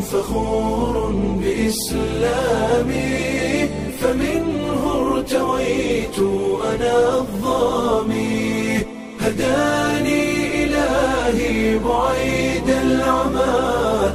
فخور بإسلامي فمنه ارتويت أنا الظامي هداني إلهي بعيد العمى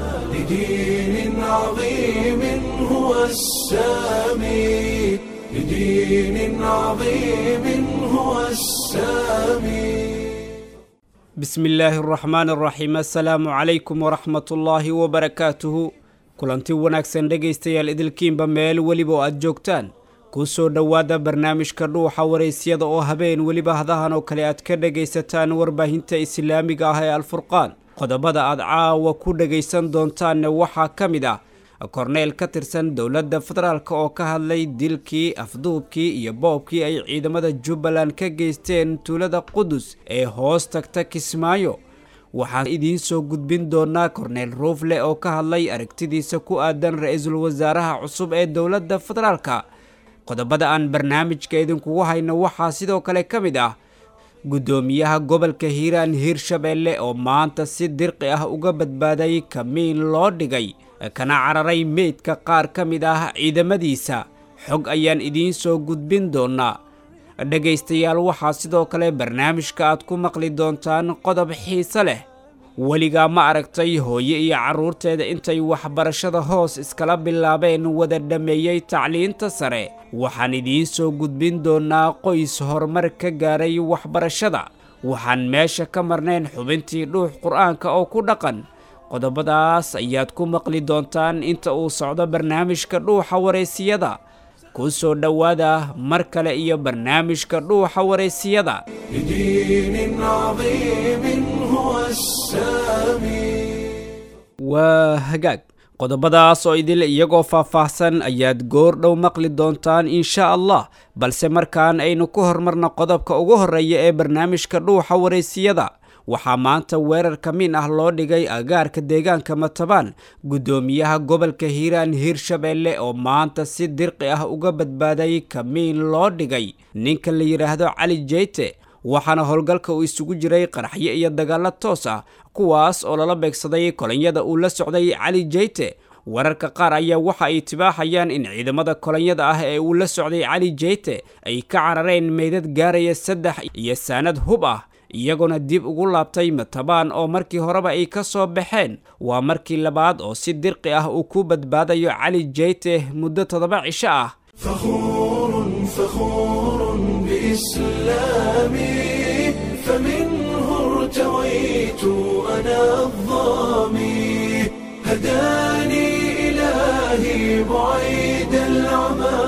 لدين عظيم هو السامي لدين عظيم هو السامي bismi illaahi araxmaan araxiim assalaamu calaykum waraxmatullaahi wabarakaatuhu kulanti wanaagsan dhegaystayaal idilkiinba meel weliba oo aad joogtaan kuu soo dhowaada barnaamijka dhuuxa waraysyada oo habeen weliba hadahan oo kale aad ka dhegaysataan warbaahinta islaamiga ah ee alfurqaan qodobada aad caawa ku dhegaysan doontaanne waxaa ka mid ah korneyl ka tirsan dowladda federaalk oo ka hadlay dilkii afduubkii iyo boobkii ay ciidamada jubbaland ka geysteen tuulada qudus ee hoos tagta kismaayo waxaan idiin soo gudbin doonaa korneyl ruufle oo ka hadlay aragtidiisa ku aadan ra-iisul wasaaraha cusub ee dowladda federaalka qodobada aan barnaamijka idinkugu hayno waxaa sidoo kale ka mid ah guddoomiyaha gobolka hiiraan hiirshabeelle oo maanta si dirqi ah uga badbaaday kamiin loo dhigay kana cararay meydka qaar ka mid ah ciidamadiisa xog ayaan idiin soo gudbin doonaa dhegaystayaal waxaa sidoo kale barnaamijka aad ku maqli doontaan qodob xiise leh weligaa ma aragtay hooye iyo carruurteeda intay waxbarashada hoos iskala bilaabeen wada dhammeeyey tacliinta sare waxaan idiin soo gudbin doonaa qoys horumar ka gaaray waxbarashada waxaan meesha ka marnayn xubintii dhuux qur-aanka oo ku dhaqan qodobadaas ayaad ku maqli doontaan inta uu socdo barnaamijka dhuuxa waraysiyada ku soo dhowaada mar kale iyo barnaamijka dhuuxa waraysiyada لدين عظيم هو السامي waa hagaag qodobadaas oo idil iyagoo faahfaahsan ayaad goor dhow maqli doontaan insha allah balse markaan aynu ku hormarno qodobka ugu horreeya ee barnaamijka dhuuxa waraysiyada waxaa maanta weerar kamiin ah loo dhigay agaarka deegaanka matabaan guddoomiyaha gobolka hiiraan hiirshabeelle oo maanta si dirqi ah uga badbaaday kamiin loo dhigay ninka la yidhaahdo cali jeyte waxaana howlgalka uu isugu jiray qaraxyo iyo dagaallo toos ah kuwaas oo lala beegsaday kolonyada uu la socday cali jeyte wararka qaar ayaa waxa ay tibaaxayaan in ciidamada kolonyada ah ee uu la socday cali jeyte ay ka carareen meydad gaaraya saddex iyo saanad hub ah iyagoona dib ugu laabtay matabaan oo markii horeba ay ka soo baxeen waa markii labaad oo si dirqi ah uu ku badbaadayo cali jeyte muddo toddoba cisho ah فخور فخور بإسلامي فمنه ارتويت أنا الظامي هداني إلهي بعيد العمى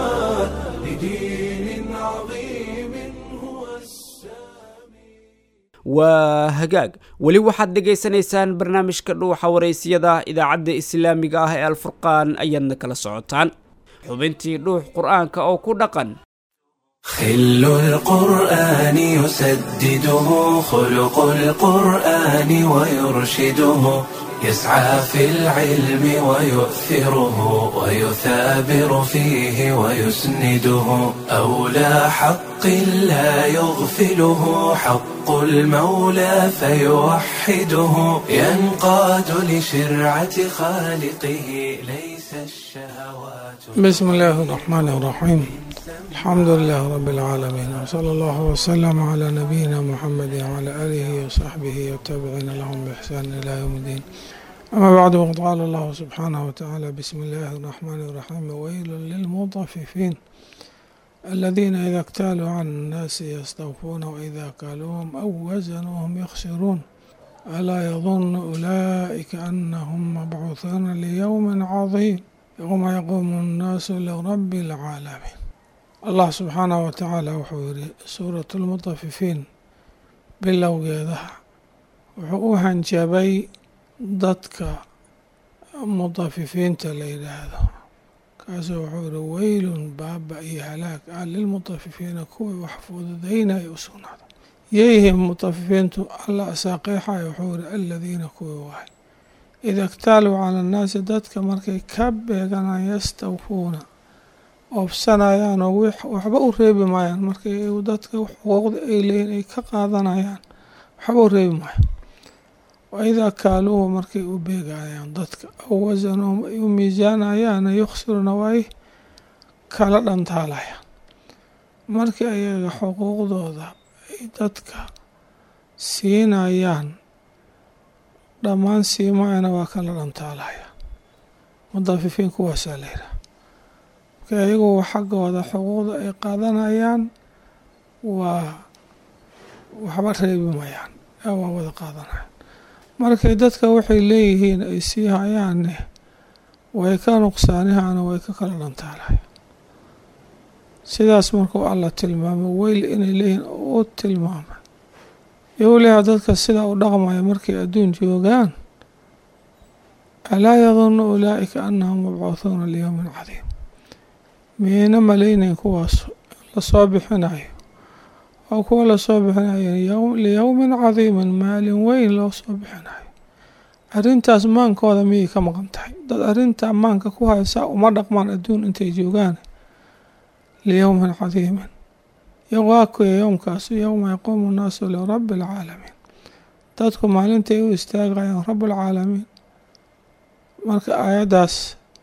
لدين عظيم هو السامي waa hagaag weli waxaad dhegaysanaysaan barnaamijka dhuuxa waraysiyada idaacadda islaamiga ah ee alfurqaan ayaadna kala socotaan xubintii dhuux qur-aanka oo ku dhaqan خل القرآن يسدده خلق القرآن ويرشده يسعى في العلم ويؤثره ويثابر فيه ويسنده أولى حق لا يغفله حق المولى فيوحده ينقاد لشرعة خالقه ليس الشهوات بسم الله الرحمن الرحيم الحمد لله رب العالمين وصلى الله وسلم على نبينا محمد وعلى آله وصحبه والتابعين لهم بإحسان إلى يوم الدين أما بعد وقد قال الله سبحانه وتعالى بسم الله الرحمن الرحيم ويل للمطففين الذين إذا اكتالوا عن الناس يستوفون وإذا كالوهم أو وزنوهم يخسرون ألا يظن أولئك أنهم مبعوثون ليوم عظيم يوم يقوم الناس لرب العالمين allah subxaanahu wa tacaala wuxuu yidhi suuratu lmutafifiin bilowgeedaha wuxuu u hanjabay dadka mutafifiinta la yidhaahdo kaasuu wuxuu yidhi weylun baaba iyo halaag ah lilmutafifiina kuwii wax fududaynaya u sugnaada yeyhim mutafifiintu alla asaaqiixaya wuxuu yidhi aladiina kuwii wahay ida ktaaluu cala annaasi dadka markay ka beeganaan yastawfuuna oobsanayaan oo waxba u reebi maayaan markay dadka xuquuqda ay leeyihin ay ka qaadanayaan waxba u reebi maayo waidaa kaaluuhu markay u beegayaan dadka aw wasanuhum ay u miisaanayaana yukhsiruna way kala dhantaalayaan markii ayaga xuquuqdooda ay dadka siinayaan dhammaan siimaayana waa kala dhantaalayaan mudafifiin kuwaasaa la yidhaha markii ayagu xaggooda xuquuqda ay qaadanayaan waa waxba reebi mayaan ee waa wada qaadanayaan markay dadka waxay leeyihiin ay sii hayaanne way ka nuqsaanihaana way ka kala dhantaalayaan sidaas markuu alla tilmaamay weyl inay leeyihiin u tilmaamay yowliha dadka sidaa u dhaqmaya markay adduun joogaan alaa yadunnu ulaa'ika annahum mabcuuhuuna liyowmin cadiim miyayna malaynayn kuwaas lasoo bixinayo oo kuwa lasoo bixinayo liyowmin cadiimin maalin weyn loo soo bixinayo arrintaas maankooda miyay ka maqan tahay dad arrintaa maanka ku haysaa uma dhaqmaan adduun intay joogaan liyowmin cadiimin yowaakuya yowmkaasu yowma yaquumu nnaasu lirabbi alcaalamiin dadku maalintay u istaagayaan rabulcaalamiin marka aayaddaas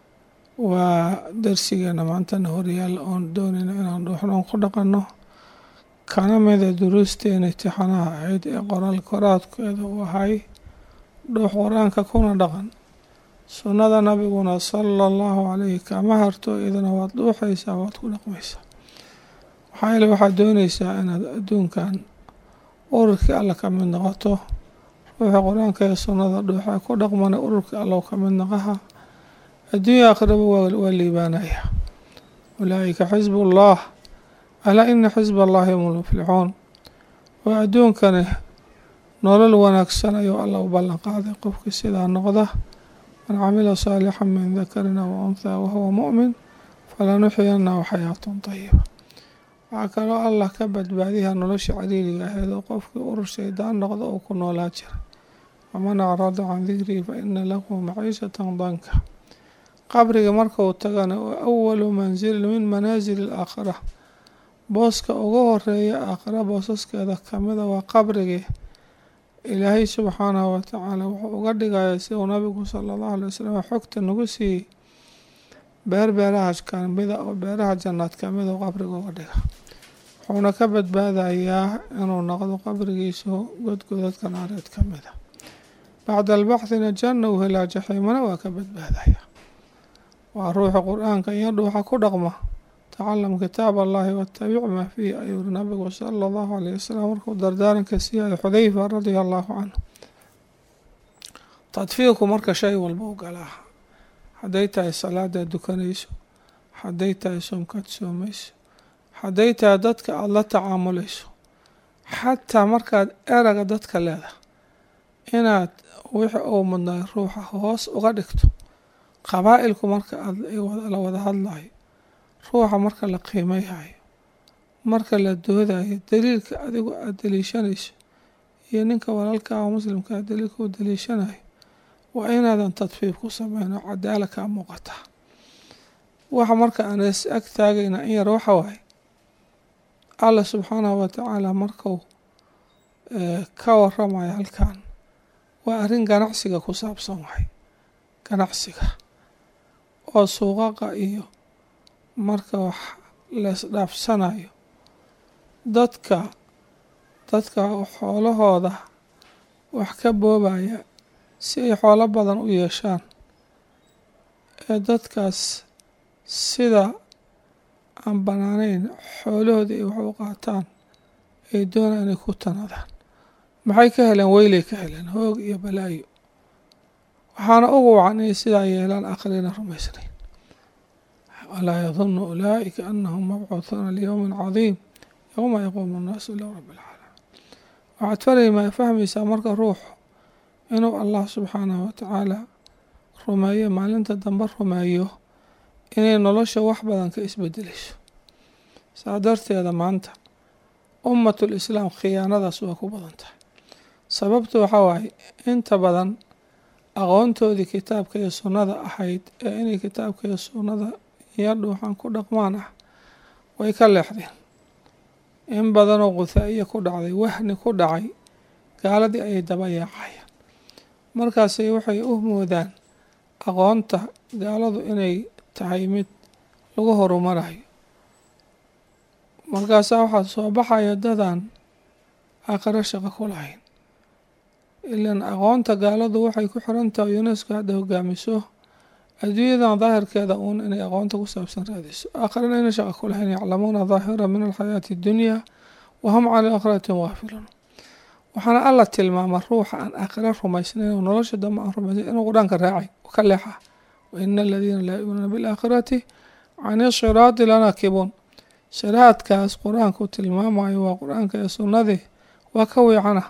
waa darsigeena maantana horyaalla oon doonayno inaan dhuuxnoon ku dhaqanno kana mida duruusteena itixaanaha ahayd ee qoraal koraadkeeda uu ahay dhuux qur-aanka kuna dhaqan sunnada nabiguna sala allahu calayhi kama harto idana waad dhuuxaysaa waad ku dhaqmaysaa maxaa yeele waxaad doonaysaa inaad adduunkan ururkii alla ka mid noqoto ruuxa qur-aanka ee sunnada dhuuxa ku dhaqmana ururkii allow ka mid noqaha adduunya aakhiraba waa liibaanaya ulaa'ika xisbullah alaa ina xisba allahi hum lmuflixuun waa adduunkani nolol wanaagsan ayuu alla u ballan qaaday qofkii sidaa noqda man camila saalixan min dakarin aw unthaa wahuwa mu'min falanuxyanahu xayaatan tayiba waxaa kaloo allah ka badbaadiha nolosha cariiriga aheed oo qofkii urur shaydaan noqda uu ku noolaa jiray waman acrada can dikrii fa ina lahu maciishatan danka qabriga markuu tagana oo awalu mansilin min manaasili alaakhira booska ugu horeeya aakhira boosaskeeda kamida waa qabrigii ilaahay subxaanahu watacaala wuxuu uga dhigaya si uu nabigu sala allahu alay wasalam xogta nagu siiyey beer beeraha kamida oo beeraha jannaad kamida oo qabriga uga dhiga wuxuuna ka badbaadayaa inuu noqdo qabrigiisu godgodadka naareed kamida bacda albaxdina janna uu helaa jaxiimana waa ka badbaadaya waa ruuxa qur-aanka iyo dhuuxa ku dhaqma tacalam kitaab allahi watabic maa fiihi ayuu uri nabigu sala allahu alayh wasalam markuu dardaaranka siiyayo xudayfa radia allahu canhu tadfiirku marka shay walba u galaa hadday tahay salaadaad dukanayso hadday tahay soomkaad soomayso hadday tahay dadka aada la tacaamulayso xataa markaad eraga dadka leedahay inaad wixii uu mudnay ruuxa hoos uga dhigto qabaa'ilku marka la wada hadlayo ruuxa marka la qiimayhayo marka la doodayo daliilka adigu aada daliishanayso iyo ninka walaalkaa oo muslimkaa daliilka u daliishanayo waa inaadan tadfiif ku sameyn oo cadaala kaa muuqataa waxa marka aan is ag taagayna in yar waxa waaye allah subxaanahu watacaala markuu ka waramayo halkan waa arrin ganacsiga ku saabsan wahay ganacsiga oo suuqaqa iyo marka wax leesdhaafsanayo dadka dadka xoolahooda wax ka boobaya si ay xoolo badan u yeeshaan ee dadkaas sida aan bannaanayn xoolahooda ay wax u qaataan ay doonaan inay ku tanadaan maxay ka heleen weylay ka heleen hoog iyo balaayo waxaana ugu wacan inay sidaa yeelaan aakhirina rumaysnayn walaa yadunu ulaa'ika anahum mabcuuhuuna liyowmin cadiim yowma yaquumu nnaasu ila rabbi alcaalamiin waxaad farayma fahmaysaa marka ruuxu inuu allah subxaanahu watacaala rumeeyo maalinta dambe rumeeyo inay nolosha wax badan ka isbedelayso saa darteeda maanta ummatul islaam khiyaanadaas waa ku badan tahay sababtu waxaa waaye inta badan aqoontoodii kitaabka iyo sunnada ahayd ee inay kitaabka iyo sunnada iyo dhuuxan ku dhaqmaan ah way ka leexdeen in badanoo quthaa'iya ku dhacday wahni ku dhacay gaaladii ayay daba yaacayaan markaasay waxay u moodaan aqoonta gaaladu inay tahay mid lagu horumarayo markaasaa waxaa soo baxaya dadaan aakhiro shaqo ku lahayn ilan aqoonta gaaladu waxay ku xiran tahay unesco hadda hogaamiso adduunyadan daahirkeeda uun inay aqoonta ku saabsan raadiso aakhirana ayna shaqo ku lahayn yaclamuuna daahira min alxayaati addunya wahum cala aakhiratin waafiluun waxaana alla tilmaama ruuxa aan aakhiro rumaysnayn oo nolosha dambe aan rumaysnayn inuu qur-aanka raacay ka leexa waina aladiina laa yuuminuuna bilaakhirati can ishiraati lanaakibuun shiraadkaas qur-aanku tilmaamayo waa qur-aanka iyo sunnadii waa ka wiicana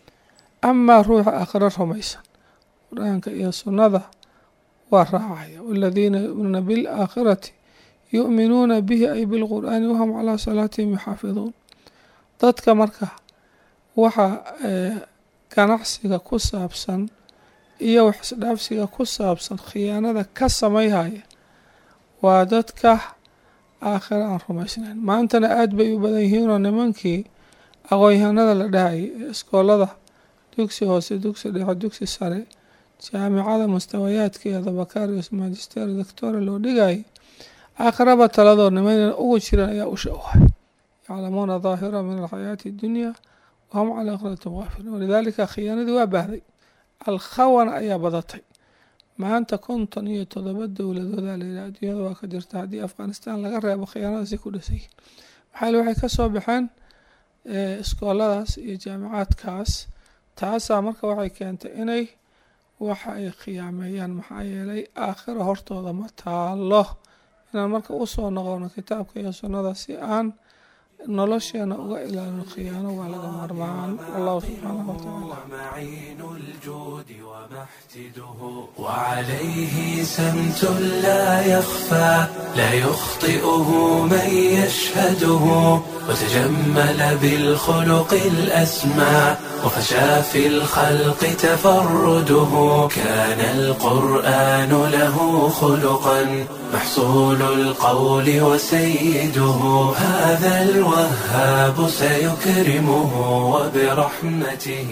amaa ruuxa aakhiro rumaysan qur-aanka iyo sunnada waa raacaya waladiina yu'minuuna bilaakhirati yu'minuuna bihi ay bilqur'aani wahum calaa salaatihim yuxaafiduun dadka marka waxa ganacsiga ku saabsan iyo waxisdhaafsiga ku saabsan khiyaanada ka samayhaya waa dadka aakhiro aan rumaysnayn maantana aada bay u badan yihiinoo nimankii aqoon-yahanada la dhahayay ee iskoolada dugsi hoose dugsi dhexe dugsi sare jaamicada mustawayaadkeeda bakarius magister doctora loo dhigayay aakhiraba taladoo niman ugu jiran ayaa usha u hay yaclamuuna daahira min alxayaati addunya wahum cala aakhiratin waafiluun walidaalika khiyaanadii waa baahday alkhawana ayaa badatay maanta konton iyo todoba dowladooda layidhaha adduunyada waa ka jirta haddii afghanistan laga reebo khiyaanadaasi ku dhisayiin maxaa waxay ka soo baxeen iskooladaas iyo jaamicaadkaas taasaa marka waxay keentay inay waxa ay khiyaameeyaan maxaa yeelay aakhira hortooda ma taalo inaan marka usoo noqono kitaabka iyo sunnada si aan nolosheena uga ilaalino khiyaano waa laga maarmaan allahu subxaanahu watacaala معين الجود ومحتده وعليه سمت لا يخفى لا يخطئه من يشهده وتجمل بالخلق الأسمى وفشى في الخلق تفرده كان القرآن له خلقا محصول القول وسيده هذا الوهاب سيكرمه وبرحمته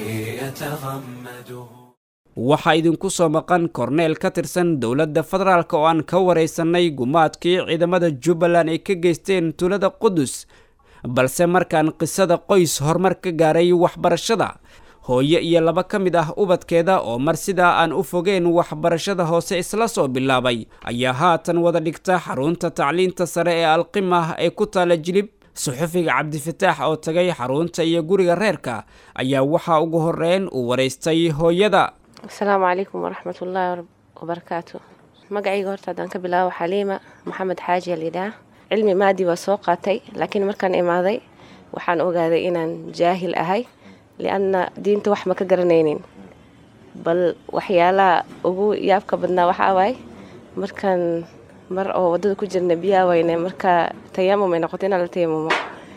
يتغمده waxaa idinku soo maqan korneel ka tirsan dowladda federaalk oo aan ka waraysanay gumaadkii ciidamada jubbaland ay ka geysteen tuulada qudus balse markaan qisada qoys horumar ka gaaray waxbarashada hooyo iyo laba ka mid ah ubadkeeda oo mar sidaa aan u fogeen waxbarashada hoose isla soo bilaabay ayaa haatan wada dhigta xarunta tacliinta sare ee alqimah ee ku taala jilib suxufiga cabdifataax oo tagay xarunta iyo guriga reerka ayaa waxaa ugu horeyn uu waraystay hooyada asalaamu calaykum waraxmatullaahi wabarakaatu magacayga horta haddaan ka bilaabo xaliima maxamed xaaji alyidhaah cilmi maadi waa soo qaatay laakiin markaan imaaday waxaan ogaaday inaan jaahil ahay lianna diinta wax ma ka garanaynin bal waxyaalaha ugu yaabka badnaa waxaa waaye markaan mar oo waddada ku jirna biyaa wayne markaa tayamum ay noqoto inaan la tayamumo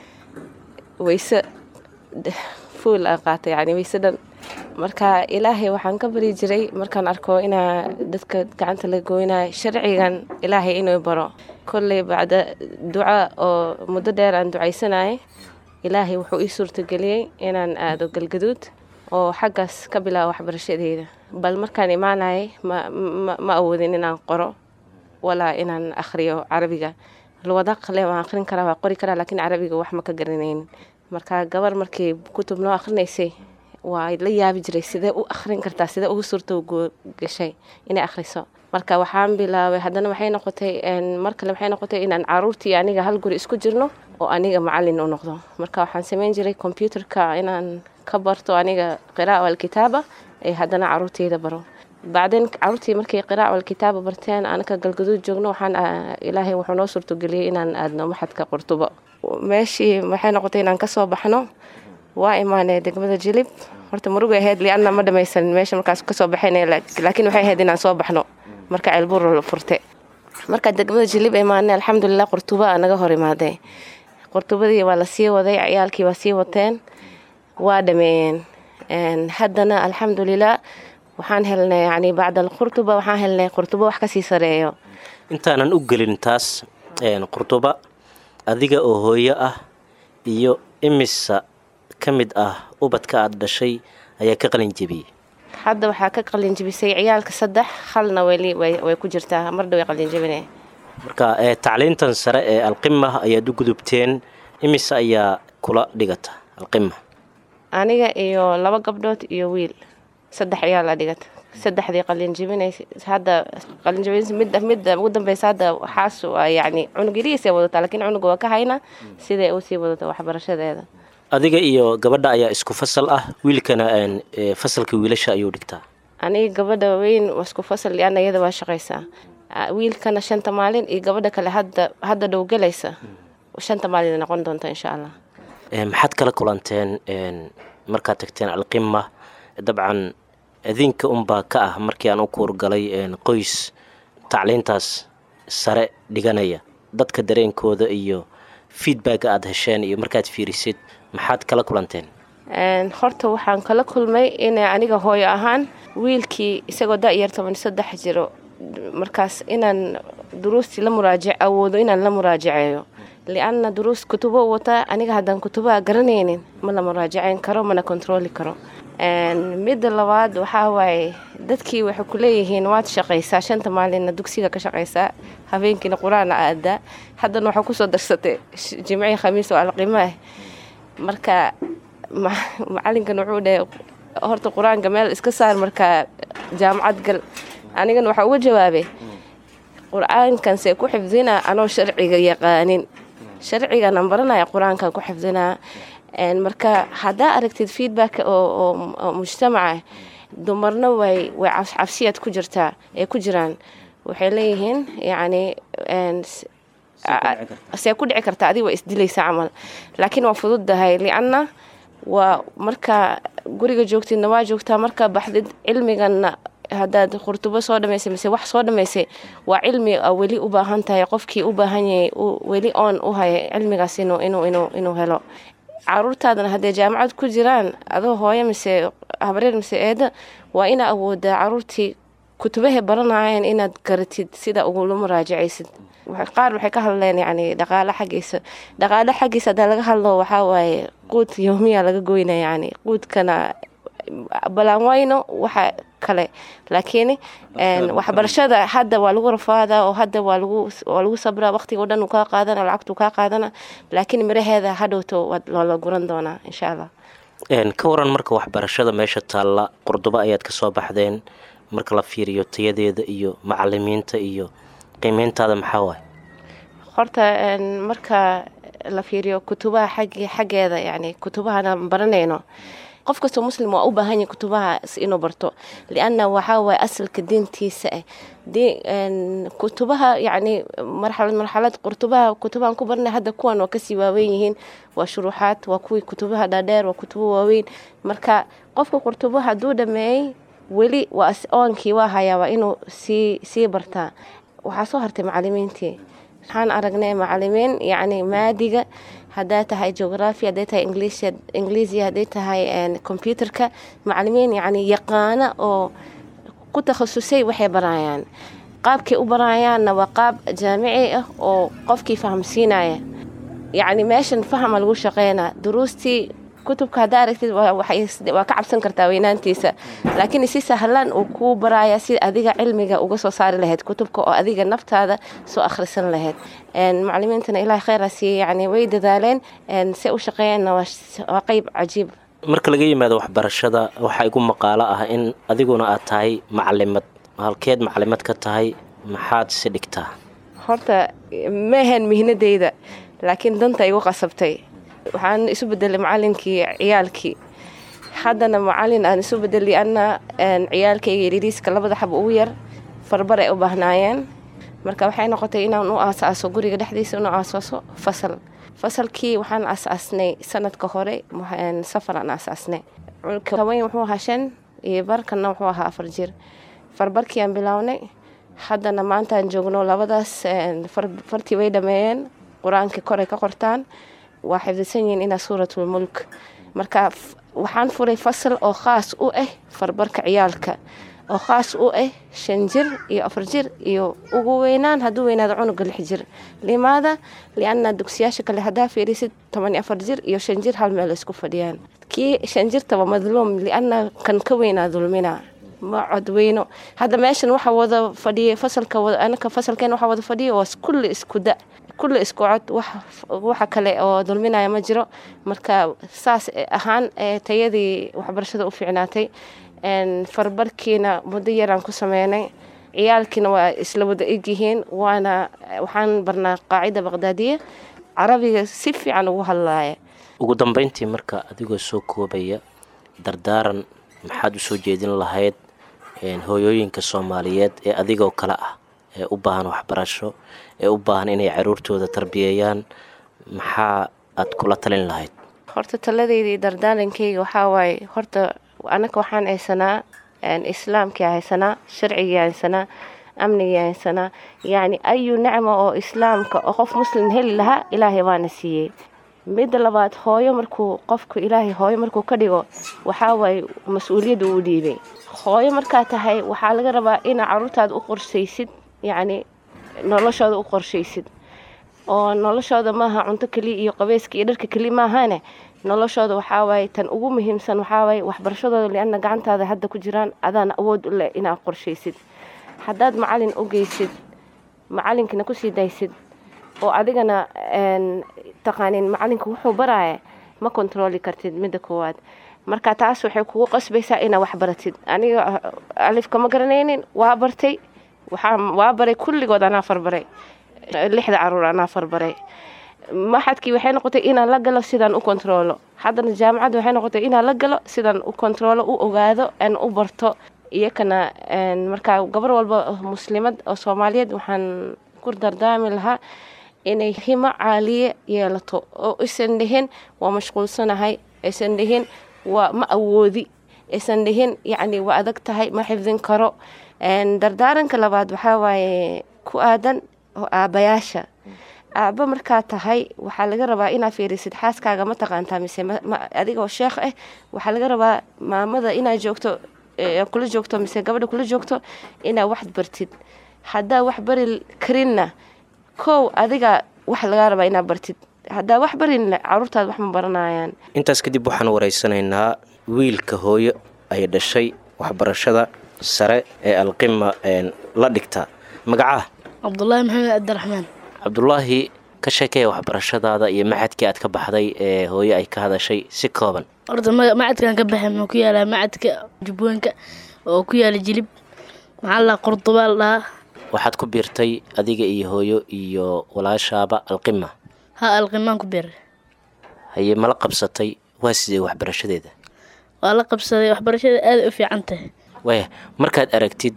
weyse fuul aan qaatay yani weyse dhan marka ilaahay waxaan ka bari jiray markaan arko inaa dadka gacanta la gooynayo sharcigan ilaahay inuu baro kolley bacda duca oo muddo dheer aan ducaysanayay ilaahay wuxuu ii suurtageliyey inaan aado galgaduud oo xaggaas ka bilaabo waxbarashadeeda bal markaan imaanayay ma awoodin inaan qoro walaa inaan akhriyo carabiga luwada qale waan akhrin karaa waa qori karaa laakiin carabiga wax ma ka garanaynin marka gabar markii kutub noo akhrinaysay waa la yaabi jiray sidee u akhrin kartaa sidee ugu suurto gashay inay akhriso marka waxaan bilaabay haddana waxay noqotay mar kale waxay noqotay inaan caruurtii aniga hal guri isku jirno oo aniga macalin u noqdo marka waxaan samayn jiray combyuterka inaan ka barto aniga qiraa'a alkitaaba ee haddana caruurteyda baro bacdeen caruurtii markay qiraa'a alkitaaba barteen anaka galgaduud joogno waxaan ilaahay wuxuu noo suurtogeliyey inaan aadno maxadka qurtubo meeshii waxay noqotay inaan kasoo baxno waa imaanay degmada jilib horta murugay ahayd lianna ma dhamaysanin meesha markaas kasoo baxayn laakiin waxay ahayd inaan soo baxno marka ceelbuur furte marka degmada jilib imaanay alxamdulilah qurtuba naga hor imaaday qurtubadii waa la sii waday ciyaalkii waa sii wateen waa dhameeyeen haddana alxamdulilah waxaan helnay yani bacda alqurtuba waxaan helnay qurtubo wax kasii sareeyo intaanan u gelin taas qurtuba adiga oo hooyo ah iyo imisa ka mid ah ubadka aad dhashay ayaa ka qalin jebiyey hadda waxaa ka qalinjibisay ciyaalka saddex halna weli way ku jirtaa mardha way qalinjibine marka tacliintan sare ee alqima ayaad u gudubteen imise ayaa kula dhigata alqima aniga iyo laba gabdhood iyo wiil saddex ayaa la dhigata saddexdii qalinjibinay hadda qalinjibin midda midda ugu dambeysa hadda waxaas waa yacni cunug yarihiisay wadataa laakiin cunuga waa ka hayna siday u sii wadato waxbarashadeeda adiga iyo gabadha ayaa isku fasal ah wiilkana fasalka wiilasha ayuu dhigtaa aniga gabadha weyn waa isku fasal liana iyada waa shaqaysaa wiilkana shanta maalin iyo gabadha kale hadda hadda dhow gelaysa shanta maalin noqon doonta insha allah maxaad kala kulanteen markaad tagteen alqima dabcan adinka unbaa ka ah markii aan u kuurgalay qoys tacliintaas sare dhiganaya dadka dareenkooda iyo feedbacka aada hesheen iyo markaad fiirisid maxaad kala kulanteen horta waxaan kala kulmay inay aniga hooyo ahaan wiilkii isagoo da-yar toban saddex jiro markaas inaan duruustii la muraajic awoodo inaan la muraajaceeyo lianna duruus kutubo wataa aniga haddaan kutubaha garanaynin ma la muraajaceyn karo mana kontrooli karo midda labaad waxaa waaye dadkii waxay ku leeyihiin waad shaqaysaa shanta maalinna dugsiga ka shaqaysaa habeenkiina qur-aana aadaa haddana waxaa kusoo darsatay jimcii khamiis oo alqimaah marka macalinkan wuxuu dhahay horta qur-aanka meel iska saar markaa jaamacad gal anigana waxaa uga jawaabay qur-aankan see ku xifdinaa anoo sharciga yaqaanin sharciganan baranaya qur-aankan ku xifdinaa marka haddaa aragtid feedback oo mujtamaca dumarna way way cabsiyaad ku jirtaa ay ku jiraan waxay leeyihiin yacni see ku dhici karta adiga waa isdilaysa camal laakiin waa fududahay lianna waa markaa guriga joogtidna waa joogtaa markaa baxdid cilmiganna haddaad qurtubo soo dhamaysay mise wax soo dhamaysay waa cilmi a weli u baahan tahay qofkii u baahan yahay weli oon u haya cilmigaas inuu inuu inuu inuu helo caruurtaadana hadday jaamacad ku jiraan adoo hooyo mise habreer mise eeda waa inaa awoodaa caruurtii kutubahay baranayeen inaad garatid sida ugula muraajacaysid qaar waxay ka hadleen yani dhaqaalo xaggiisa dhaqaalo xaggiisa haddaa laga hadlo waxaa waaye quud yoomiya laga goyna yani quudkana balaan wayno waxa kale laakiin waxbarashada hadda waa lagu rafaadaa oo hadda waa lagu waa lagu sabraa waqtiga o dhan uu kaa qaadana lacagtuu kaa qaadana laakiin miraheeda hadhowto waa loola guran doonaa insha allah ka waran marka waxbarashada meesha taalla qurdubo ayaad ka soo baxdeen marka la fiiriyo tayadeeda iyo macalimiinta iyo qiimeyntaada maxaa waay horta marka la fiiriyo kutubaha xag xaggeeda yani kutubahana baranayno qof kastoo muslim waa u baahan yahay kutubahaas inuu barto lianna waxaa waaye asalka diintiisa ah kutubaha yacni marxalad marxalad qurtubaha kutubahan ku barnay hadda kuwan waa kasii waaweyn yihiin waa shuruuxaad waa kuwii kutubaha dhaadheer waa kutubo waaweyn marka qofka qurtubo hadduu dhameeyey weli waa oonkii waa hayaa waa inuu sii sii bartaa waxaa soo hartay macalimiintii waxaan aragnay macalimiin yacni maadiga hadday tahay geography hadday tahay english ingiliisiya hadday tahay computerka macalimiin yacni yaqaana oo ku takhasusay waxay barayaan qaabkay u barayaanna waa qaab jaamici ah oo qofkii fahamsiinaya yacni meeshan fahma lagu shaqeynaa duruustii kutubka haddaa aragtid waa ka cabsan kartaa weynaantiisa laakiin si sahlan uu kuu baraya si adiga cilmiga uga soo saari lahayd kutubka oo adiga naftaada soo akhrisan lahayd macalimiintana ilaah kheyra siiye yani way dadaaleen se u shaqeeyeenna waa qeyb cajiib marka laga yimaado waxbarashada waxaa igu maqaalo ah in adiguna aad tahay macalimad halkeed macalimad ka tahay maxaad si dhigtaa horta ma ahayn mihnadeyda laakiin danta igu qasabtay waxaan isu bedelay macalinkii ciyaalkii haddana macalin aan isu bedelay anna ciyaalkayga yariiriiska labada xab ugu yar farbar ay u baahnaayeen marka waxay noqotay inaan u aasaaso guriga dhexdiisa inu aasaaso fasal fasalkii waxaan aasaasnay sanadka hore safar aan aasaasnay haweyn wuxuu ahaa shan iyo barkanna wuxuu ahaa afar jir farbarkii aan bilownay haddana maantaan joogno labadaas fartii way dhameeyeen qur-aankii koray ka qortaan waa xifdisan yihiin inaa suuratulmulk marka waxaan furay fasal oo khaas u ah farbarka ciyaalka oo khaas u ah shan jir iyo afar jir iyo ugu weynaan hadduu weynaado cunuga lix jir limaada lianna dugsiyaasha kale haddaa fiirisid toban iyo afar jir iyo shan jir hal meel isku fadhiyaan kii shan jirtaba madluum lianna kan ka weynaa dulmina ma codweyno hadda meeshan waxa wada fadhiyay fasalka anaka fasalkeen waxa wada fadhiya waa kulli isku da kulli isku cod waxa kale oo dulminaya ma jiro marka saas ahaan tayadii waxbarashada u fiicnaatay farbarkiina muddo yaraan ku sameynay ciyaalkiina waa isla wada egyihiin waana waxaan barnaa qaacida baqdaadiya carabiga si fiican ugu hadlaaya ugu dambeyntii marka adigoo soo koobaya dardaaran maxaad u soo jeedin lahayd hooyooyinka soomaaliyeed ee adigoo kale ah ee u baahan waxbarasho ee u baahan inay caruurtooda tarbiyeeyaan maxaa aad kula talin lahayd horta taladeydii dardaarankeyga waxaa waaye horta anaka waxaan haysanaa islaamkii haysanaa sharcigii haysanaa amnigii haysanaa yacni ayu nicmo oo islaamka oo qof muslim heli lahaa ilaahay waana siiyey midda labaad hooyo markuu qofku ilaahay hooyo markuu ka dhigo waxaa waaye mas-uuliyadda uu dhiibay hooyo markaa tahay waxaa laga rabaa inaa caruurtaada u qorshaysid yacni noloshooda u qorshaysid oo noloshooda maaha cunto keliya iyo qabeyska iyo dharka keliya maahane noloshooda waxaa waaye tan ugu muhiimsan waxaa waaye waxbarashadooda lianna gacantaada hadda ku jiraan adaana awood u leh inaad qorshaysid haddaad macalin u geysid macalinkana kusii daysid oo adigana taqaanin macalinka wuxuu baraaya ma kontrooli kartid midda koowaad marka taas waxay kugu qasbaysaa inaa waxbaratid aniga alifka ma garanaynin waa bartay waxaa waa baray kulligood anaa farbaray lixda caruur anaa farbaray maxadkii waxay noqotay inaan la galo sidaan u kontroolo haddana jaamacadda waxay noqotay inaan la galo sidaan u kontroolo u ogaado aan u barto iyakana markaa gabar walba muslimad oo soomaaliyeed waxaan ku dardaami lahaa inay himo caaliye yeelato oo aysan dhihin waa mashquulsanahay aysan dhihin waa ma awoodi aysan dhihin yacni waa adag tahay ma xifdin karo dardaaranka labaad waxaa waaye ku aadan aabayaasha aaba markaa tahay waxaa laga rabaa inaad fiirisid xaaskaaga ma taqaantaa mise adigoo sheekh ah waxaa laga rabaa maamada inaad joogto kula joogto mise gabadha kula joogto inaad wax bartid haddaa wax bari karinna kow adiga wax lagaa rabaa inaad bartid haddaa wax barinna caruurtaada wax ma baranayaan intaas kadib waxaan wareysanaynaa wiilka hooyo ay dhashay waxbarashada sare ee alqima la dhigta magacaa cabdulaahi maxamed cabdiraxmaan cabdulaahi ka sheekeeya waxbarashadaada iyo macadkii aad ka baxday ee hooyo ay ka hadashay si kooban horta macadkan ka baxay muxuu ku yaalaa macadka jubbooyinka oo ku yaala jilib maxaa la qurdubaal dhahaa waxaad ku biirtay adiga iyo hooyo iyo walaashaaba alqima ha alqimaan ku biiray haye mala qabsatay waa sidee waxbarashadeeda waa la qabsaday waxbarashada aada u fiican tahay waaya markaad aragtid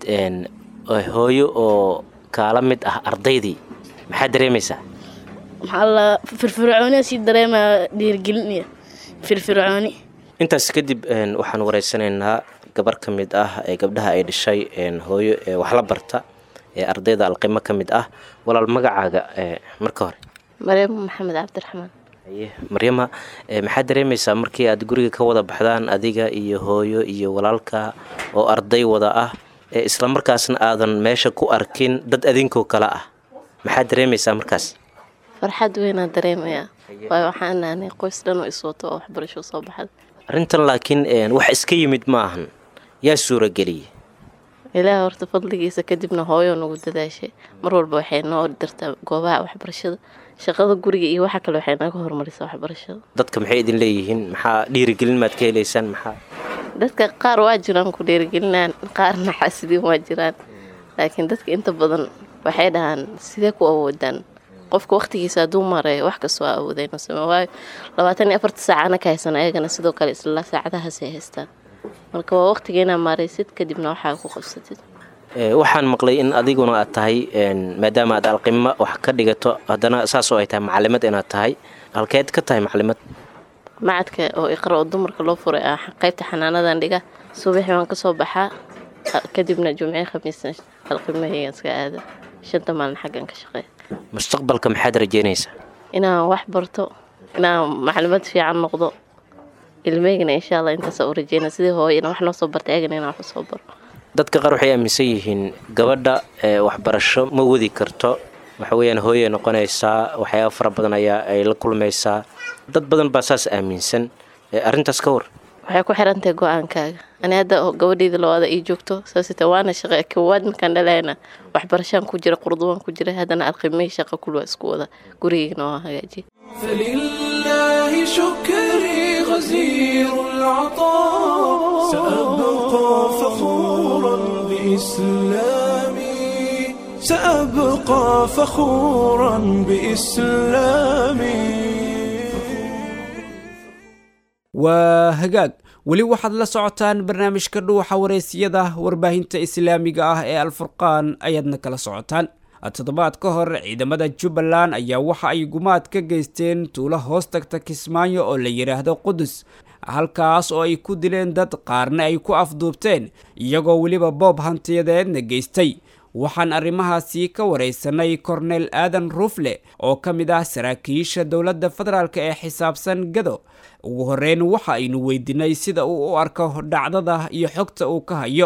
hooyo oo kaala mid ah ardaydii maxaad dareemaysaa maxaa la firfircooniya sii dareemaya dhiirigelin iyo firfircooni intaas kadib waxaan wareysanaynaa gabar ka mid ah ee gabdhaha ay dhashay hooyo ee wax la barta ee ardayda alqimo ka mid ah walaal magacaaga marka hore maryam maxamed cabdiraxmaan haye maryama maxaad dareemaysaa markii aad guriga ka wada baxdaan adiga iyo hooyo iyo walaalka oo arday wada ah ee islamarkaasna aadan meesha ku arkin dad adinkoo kale ah maxaad dareemaysaa markaas farxad weynaan dareemayaa waayo waxaan nahnay qoys dhan oo iswato oo waxbarasho soo baxda arrintan laakiin wax iska yimid ma ahan yaa suurageliyay ilaaha horta fadligiisa kadibna hooyo nagu dadaashay mar walba waxay noo dirtaa goobaha waxbarashada shaqada guriga iyo waxa kale waxay naga horumarisaa waxbarashada dadka maxay idin leeyihiin maxaa dhiirigelin maad ka helaysaan maxaa dadka qaar waa jiraan ku dhiirigelinaan qaarna xasidiin waa jiraan laakiin dadka inta badan waxay dhahaan sidee ku awoodaan qofka waqtigiisa hadduu mareeyo wax kastoo awoodayno same waayo labaatan iyo afarta saacana ka haysan ayagana sidoo kale isla saacadahaasay haystaan marka waa waqtiga inaa maaraysid kadibna waxaa ku qabsatid waxaan maqlay in adiguna aad tahay maadaama aad alqimo wax ka dhigato haddana saasoo ay tahay macalimad inaad tahay halkeed ka tahay macalimad macadka oo iqra oo dumarka loo furay ah qaybta xanaanadan dhiga subaxii waan kasoo baxaa kadibna jumcii khamiisna alqimahaygan iska aada shanta maalin xaggan ka shaqeeya mustaqbalka maxaad rajeynaysaa inaan wax barto inaan maclimad fiican noqdo ilmeygana insha allah intaasa u rajeyna sidii hooyana wax noo soo bartay ayagana inaan wax usoo baro dadka qaar waxay aaminsan yihiin gabadha waxbarasho ma wadi karto waxa weyaan hooyay noqonaysaa waxyaaba fara badan ayaa ay la kulmaysaa dad badan baa saas aaminsan arrintaas ka war waxay ku xirantahay go-aankaaga ani hadda gabadheyda labaada ii joogto saasita waana shaqa kowaad markaan dhalayna waxbarashaan ku jira qurduwaan ku jira haddana alqimay shaqa kulwa isku wada gurigeygana waa hagaajiye فلله شكري غزير العطاء سأبقى فخورا بإسلامي سأبقى فخورا بإسلامي waa hagaag weli waxaad la socotaan barnaamijka dhuuxa wareysiyada warbaahinta islaamiga ah ee alfurqaan ayaadna kala socotaan toddobaad ka hor ciidamada jubbaland ayaa waxa ay gumaad ka geysteen tuulo hoos tagta kismaayo oo la yidhaahdo qudus halkaas oo ay ku dileen dad qaarna ay ku afduubteen iyagoo weliba boob hantiyadeedna geystay waxaan arrimahaasi ka waraysanay kornel aadan rufle oo ka mid ah saraakiisha dowladda federaalk ee xisaabsan gado ugu horeyn waxa aynu weydiinay sida uu u arko dhacdada iyo xogta uu ka hayo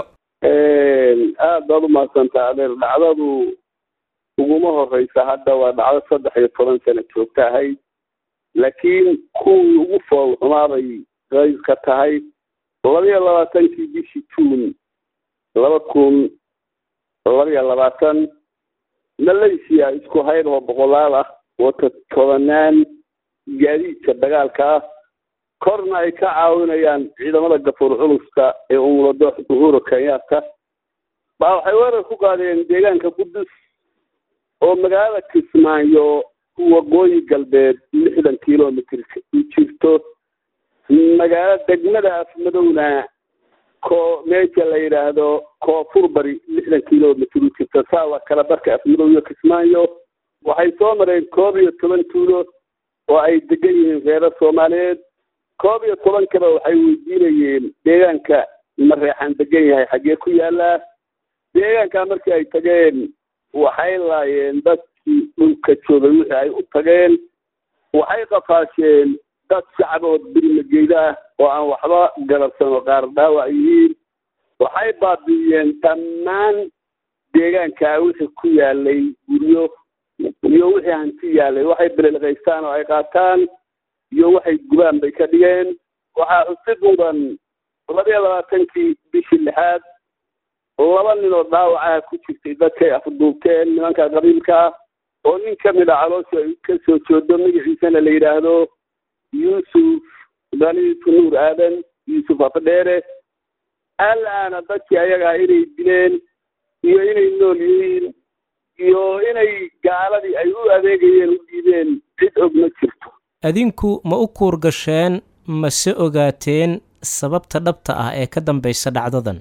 aad baad umahadsantaa adeer dhacdadu uguma horeysa hadda waa dhacdo saddex iyo toban sano joogta ahayd laakiin kuwii ugu fool xumaabay qayb ka tahay labaiyo labaatankii bishii juun laba kun labaiyo labaatan malaysia isku hayr oo boqolaal ah wata tobanaan gaadiidka dagaalka ah korna ay ka caawinayaan ciidamada gafuur culuska ee umulado uhuru kenyatta baa waxay weerar ku qaadeen deegaanka qudus oo magaalada kismaayo waqooyi galbeed lixdan kilomitr u jirto magaalo degmada afmadowna ko meesha la yidhaahdo koonfur bari lixdan kilomitr u jirto saawa kala barka afmadow iyo kismaayo waxay soo mareen koob iyo toban tuulo oo ay degan yihiin reero soomaaliyeed koob iyo tobankaba waxay weydiinayeen deegaanka mareexaan degan yahay xaggee ku yaalaa deegaankaa markii ay tageen waxay laayeen dadkii dhulka joogay wixii ay u tageen waxay qafaasheen dad shacbood birmageyda ah oo aan waxba garabsan oo qaar dhaawac yihiin waxay baabi'iyeen dhammaan deegaankaa wixii ku yaalay guryo iyo wixii hanti yaalay waxay belelqaystaan oo ay qaataan iyo waxay gubaan bay ka dhigeen waxaa xusid mudan labaiyo labaatankii bishii lixaad laba nin oo dhaawacaha ku jirtay dadkay afduubteen nimanka qabiilka ah oo nin ka mid a caloosha ay ka soo joodo magaciisana la yidhaahdo yuusuf daliifu nuur aadan yuusuf afdheere alaana dadkii ayagaa inay dileen iyo inay nool yihiin iyo inay gaaladii ay u adeegayeen u dhiibeen cid og ma jirto adinku ma u kuur gasheen mase ogaateen sababta dhabta ah ee ka dambaysa dhacdadan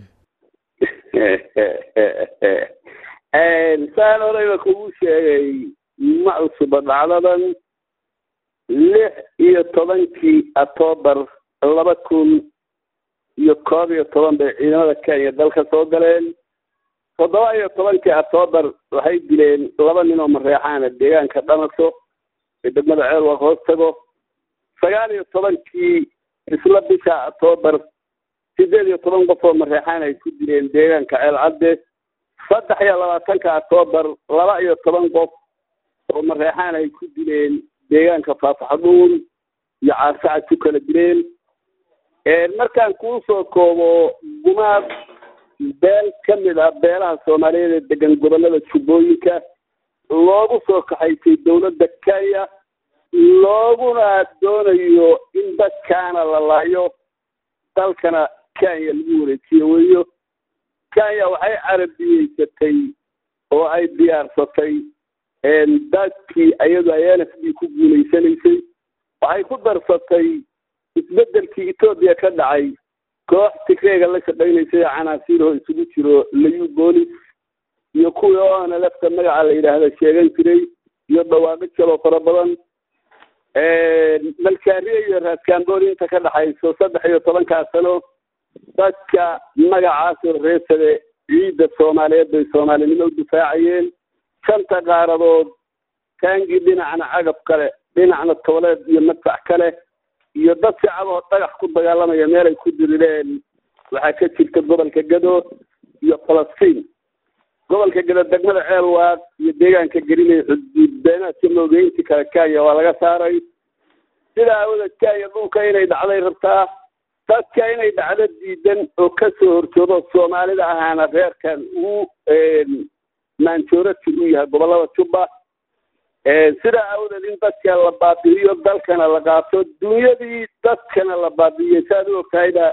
saan horeyba kugu sheegay ma cusuba dhacdadan lix iyo tobankii octoobar laba kun iyo koob iyo toban bay ciidamada kenya dalka soo galeen toddoba iyo tobankii octoobar waxay dileen laba nin oo mareexaana deegaanka dhamaso ee degmada ceelwaq hoos tago sagaal iyo tobankii isla bisha octoobar sideed iyo toban qof oo mareexaan ay ku dileen deegaanka ceel cadde saddex iyo labaatanka octoobar laba iyo toban qof oo mareexaan ay ku dileen deegaanka faafaxdhuun iyo caarsacad ku kala dileen markaan kuu soo koobo gumaad beel ka mid ah beelaha soomaaliyeed ee degan gobollada jubbooyinka loogu soo kaxaysay dowladda kenya looguna doonayo in dadkaana la laayo dalkana kenya lagu wareejiyo weyo kenya waxay carabiyeysatay oo ay diyaarsatay dadkii iyadu ay n f d ku guulaysanaysay waxay ku darsatay isbedelkii etoobiya ka dhacay koox tigreega la shaqaynaysay oo canaasiiroo isugu jiro layu boolis iyo kuwii oona lafta magaca la yidhaahda sheegan jiray iyo dhawaaqo jaloo fara badan malkaariya iyo raaskamboori inta ka dhaxayso saddex iyo tobankaa sano dadka magacaasoo reesade ciidda soomaaliyeed bay soomaalinimo u difaacayeen shanta qaaradood taangii dhinacna cagab kale dhinacna tooleed iyo madfac kale iyo dad shacaboo dhagax ku dagaalamaya meel ay ku dirireen waxaa ka jirta gobolka gado iyo falastiin gobolka gado degmada ceelwaaq iyo deegaanka gelinaya xuduud beenaadka moogeyntii kale kenya waa laga saaray sidaa awoodeed kenya dhulka inay dhacday rabtaa dadka inay dhacdo diidan oo ka soo horjoodo soomaalida ahaana reerkan uu maanjoorati u yahay gobollada jubba sidaa awdeed in dadka la baabi'iyo dalkana la qaato dunyadii dadkana la baabi'iyey saad u ogtahayba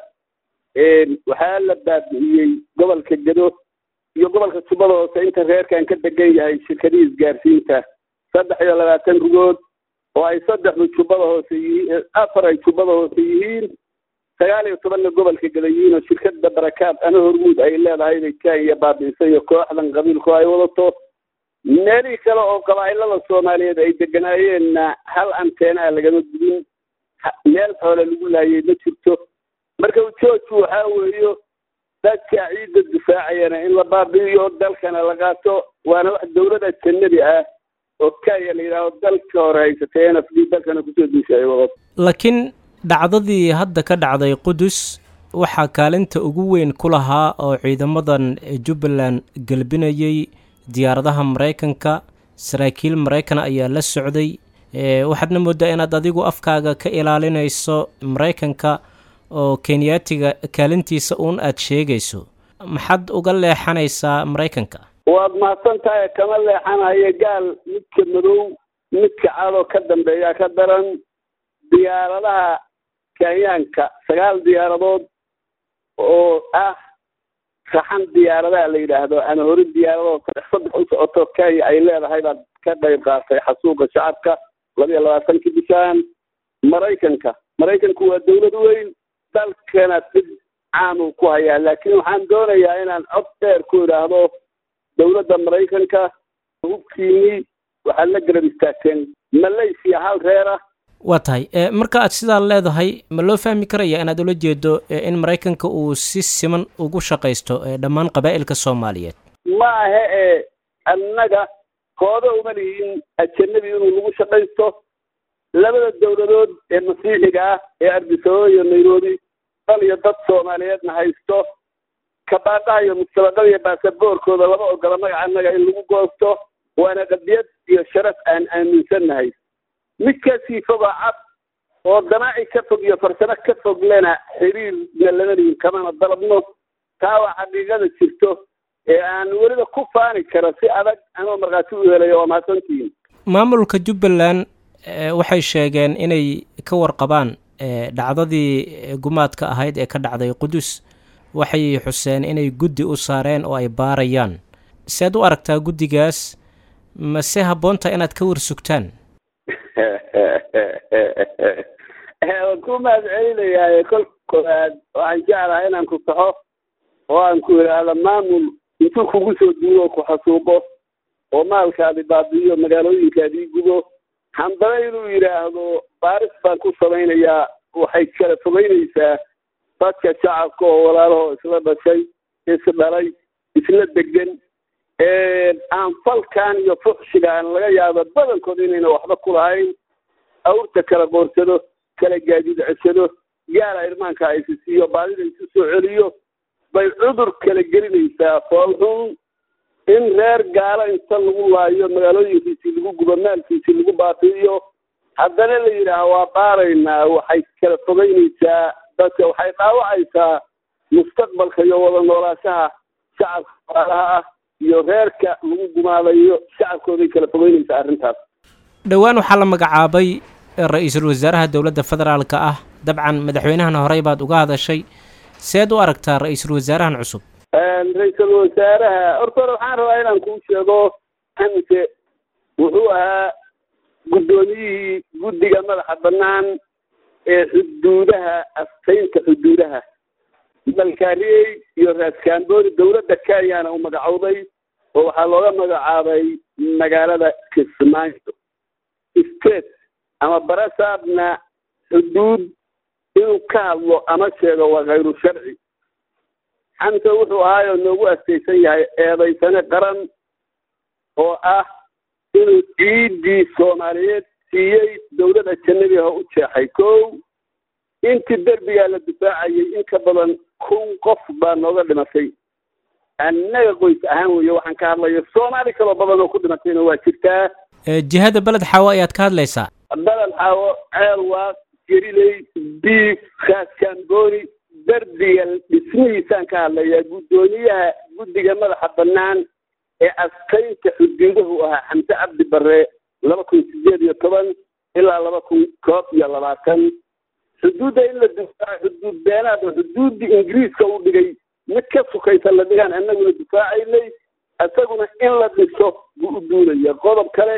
waxaa la baabi'iyey gobolka gedo iyo gobolka jubbada hoose inta reerkan ka degan yahay shirkadihii isgaarsiinta saddex iyo labaatan rugood oo ay saddexdu jubbada hoose yihiin afar ay jubbada hoose yihiin sagaal iyo tobanna gobolka geda yihiin oo shirkada barakaad ana hormuud ay leedahay bay kenya baabi'isay iyo kooxdan qabiilku ay wadato meelihii kale oo qabaa'ilada soomaaliyeed ay deganaayeenna hal anteenaa lagama gudin meel xoole lagu laayay ma jirto marka ujoojku waxaa weeyo dadka ciidda difaacayana in la baabi'iyo dalkana la qaato waana wax dawlada jannadi ah oo kenya la yidhaaho dalka hore haysatay n f d dalkana kusoo duusha ay wadato laakiin dhacdadii hadda ka dhacday qudus waxaa kaalinta ugu weyn ku lahaa oo ciidamadan jubbaland gelbinayay diyaaradaha maraykanka saraakiil maraykan ayaa la socday waxaadna moodaa inaad adigu afkaaga ka ilaalinayso maraykanka oo kenyaatiga kaalintiisa uun aad sheegayso maxaad uga leexanaysaa maraykanka waad mahadsan tahay kama leexanayo gaal midka madow midka cadoo ka dambeeya ka daran diyaaradaha kenyaanka sagaal diyaaradood oo ah raxan diyaaradaha la yidhaahdo ama hori diyaaradood saddex saddex u socoto kenya ay leedahay baad ka qayb qaatay xasuuqa shacabka laba iyo labaatankii bishaan maraykanka maraykanku waa dawlad weyn dalkana dib caamuu ku hayaa laakiin waxaan doonayaa inaan cod dheer ku idhaahdo dawladda maraykanka hubkiinii waxaad la garab istaagteen malaysia hal reer ah waa tahay marka aad sidaa leedahay ma loo fahmi karaya inaad ula jeedo in maraykanka uu si siman ugu shaqaysto dhammaan qabaa'ilka soomaaliyeed ma ahe ee annaga kooda uma lihiin ajanabi inuu lagu shaqaysto labada dawladood ee masiixiga ah ee ardisababa iyo nairobi dal iyo dad soomaaliyeedna haysto kabaadhaha iyo mustabaqada iyo baasaboorkooda lama ogola magaca annaga in lagu goosto waana qadiyad iyo sharaf aan aaminsannahay midkaasii foga cad oo danaaci ka fog iyo farsamo ka fog lena xiriirna lama lihin kamana dalabno taa waa xaqiiqada jirto ee aan weliba ku faani karo si adag anoo markhaati u helayo waa mahadsantihiin maamulka jubbaland waxay sheegeen inay ka warqabaan dhacdadii gumaadka ahayd ee ka dhacday qudus waxay xuseen inay guddi u saareen oo ay baarayaan sead u aragtaa guddigaas mase habboonta inaad ka warsugtaan waan ku mahad celinayaaye kolka koowaad waxaan jeclahay inaan ku saxo oo aan ku idhaahdo maamul intuu kugu soo duugo ku xasuuqo oo maalkaadi baabi'iyo magaalooyinkaadii gubo handaba inuu yidhaahdo baaris baan ku samaynayaa waxay kala fogeynaysaa dadka shacabka oo walaalahoo isla dhashay isdhalay isla degan aan falkan iyo fuxshigaan laga yaabo badankood inayna waxba ku lahayn awrta kala qoorsado kala gaadiid ceshado gaala irmaanka aysisiiyo baadida isu soo celiyo bay cudur kala gelinaysaa foolxun in reer gaalo inta lagu laayo magaalooyinkiisii lagu gubo maalkiisii lagu baabi'iyo haddana la yidhaaha waa baaraynaa waxay kala fogeynaysaa dadka waxay dhaawacaysaa mustaqbalka iyo wada noolaashaha shacabka walaalaha ah iyo reerka lagu gumaadayo shacabkooday kala fogeynaysaa arrintaas dhowaan waxaa la magacaabay ra-iisul wasaaraha dowladda federaalka ah dabcan madaxweynahana horey baad uga hadashay seed u aragtaa ra-iisul wasaarahan cusub ra-iisul wasaaraha horta hore waxaan rabaa inaan kuu sheego xamse wuxuu ahaa guddoomiyihii guddiga madaxa bannaan ee xuduudaha astaynta xuduudaha malkaariyey iyo raaskamboori dowladda kenyana u magacowday oo waxaa looga magacaabay magaalada kismaayo state ama barasaabna xuduud inuu ka hadlo ama sheego waa khayru sharci xamse wuxuu ahaayoo noogu astaysan yahay eedaysane qaran oo ah inuu ciiddii soomaaliyeed siiyey dowladda janabiha u jeexay kow intii derbigaa la difaacayay in ka badan kun qof baa nooga dhimatay annaga qoys ahaan weeye waxaan ka hadlayo soomaali kaloo badan oo ku dhimatayna waa jirtaa jihada beled xaawo ayaad ka hadlaysaa beled xaawo ceel waa geriley diif kaaskaanbooni dardiga dhismihiisaan ka hadlayaa guddoomiyaha guddiga madaxa bannaan ee astaynta xuduudahu ahaa xamse cabdi barre laba kun sideed iyo toban ilaa laba kun koob iyo labaatan xuduudda in la difaaco xuduud beenaad oo xuduuddii ingiriiska uu dhigay mid ka sukaysa la dhigaan annaguna difaacaynay isaguna in la dhiso buu u duulaya qodob kale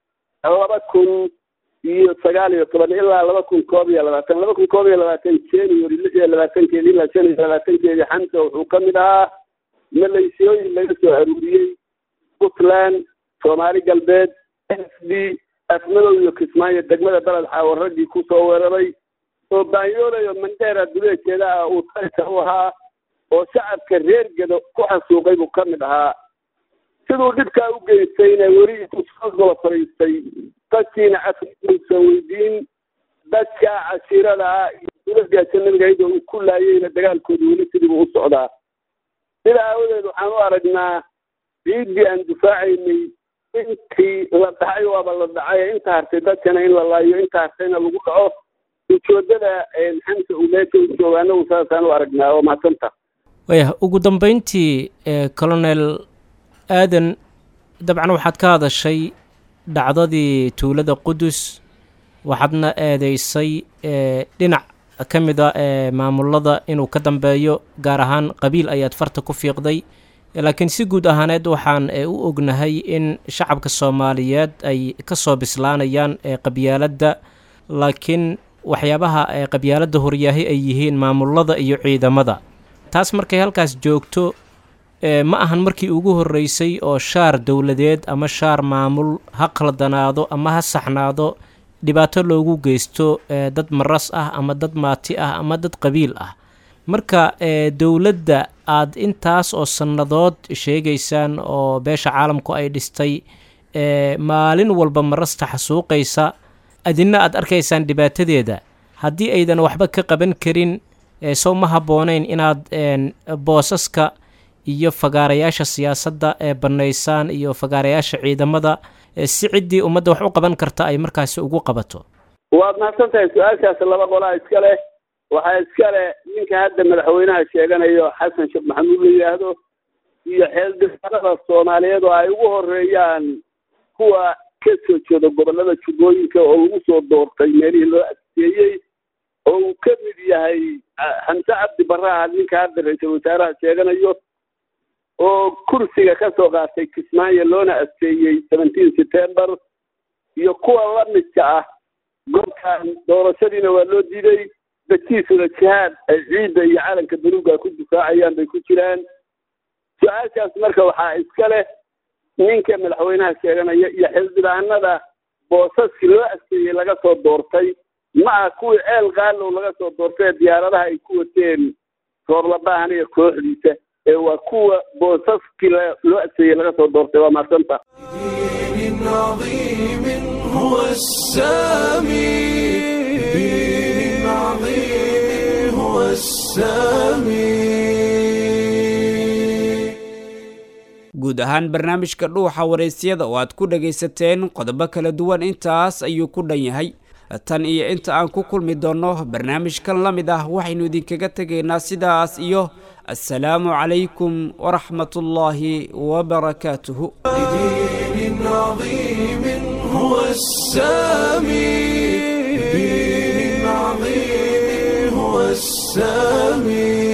laba kun iyo sagaal iyo toban ilaa laba kun koob iyo labaatan laba kun koob iyo labaatan january lix iyo labaatankeedi ilaa shan iyo labaatankeedi xamsa wuxuu ka mid ahaa maleysiyooyin laga soo aruuriyey puntland soomaali galbeed s d afmadow iyo kismaayo degmada beled xaawo raggii kusoo weeraray oo baanyoolayo mandheera duleejeeda ah uu tayka u ahaa oo shacabka reer gedo ku xasuuqay buu ka mid ahaa siduu dhibkaa u geystayna weli intuu soo gola fadhiistay dadkiina afsan weydiin dadka cashiirada ah iyo dulagaasa nabiga iyadoo uu ku laayeyna dagaalkooda weli sidiibuu u socdaa sida aawadeed waxaan u aragnaa ciiddii aan difaacaynay intii la dhacay waaba la dhacay inta hartay dadkana in la laayo inta hartayna lagu dhaco ujoodada xamsa uu meesha u jooga anagu saasaan u aragnaa oo mahadsanta wayah ugu dambeyntii colonel aadan dabcan waxaad ka hadashay dhacdadii tuulada qudus waxaadna eedeysay dhinac ka mid a ee maamulada inuu ka dambeeyo gaar ahaan qabiil ayaad farta ku fiiqday laakiin si guud ahaaneed waxaan u ognahay in shacabka soomaaliyeed ay ka soo bislaanayaan qabyaaladda laakiin waxyaabaha qabyaaladda horyaahi ay yihiin maamulada iyo ciidamada taas markay halkaas joogto ma ahan markii ugu horreysay oo shaar dowladeed ama shaar maamul ha qaldanaado ama ha saxnaado dhibaato loogu geysto dad maras ah ama dad maati ah ama dad qabiil ah marka dowladda aad intaas oo sannadood sheegaysaan oo beesha caalamku ay dhistay maalin walba marasta xasuuqaysa adina aad arkaysaan dhibaatadeeda haddii aydan waxba ka qaban karin sow ma habboonayn inaad boosaska iyo fagaarayaasha siyaasadda ee bannaysaan iyo fagaarayaasha ciidamada si ciddii ummadda wax u qaban karta ay markaasi ugu qabato waad mahadsan tahay su-aashaas laba qolaa iska leh waxaa iska leh ninka hadda madaxweynaha sheeganayo xasan sheekh maxamuud la yidhaahdo iyo xeeldhibaanada soomaaliyeed oo ay ugu horeeyaan kuwa ka soo jeeda gobollada jubbooyinka oo lagu soo doortay meelihii loo adkeeyey oo uu ka mid yahay xamse cabdi barraha ninka hadda ra-iisul wasaaraha sheeganayo oo kursiga ka soo qaatay kismaayo loona adkeeyey seventeen september iyo kuwa la midka ah goobkan doorashadiina waa loo diiday dadkiisuna jihaad ay ciidda iyo calanka baluuga ku difaacayaan bay ku jiraan su-aashaas marka waxaa iska leh ninka madaxweynaha sheeganaya iyo xildhibaanada boosaskii loo adkeeyey laga soo doortay ma ah kuwii ceel qaalow laga soo doortay diyaaradaha ay ku wateen roorlabaahan iyo kooxdiisa ee waa kuwa boosaskii loo adkeeyey laga soo doortay waa mahadsanta دين عظيم هو السامي دين عظيم هو السامي guud ahaan barnaamijka dhuuxa waraysyada oo aad ku dhagaysateen qodobo kala duwan intaas ayuu ku dhan yahay tan iyo inta aan ku kulmi doonno barnaamijkan la mid ah waxaynu idinkaga tegaynaa sidaas iyo assalaamu calaykum waraxmatullaahi wabarakaatuhu دين عظيم هو السامي دين عظيم هو السامي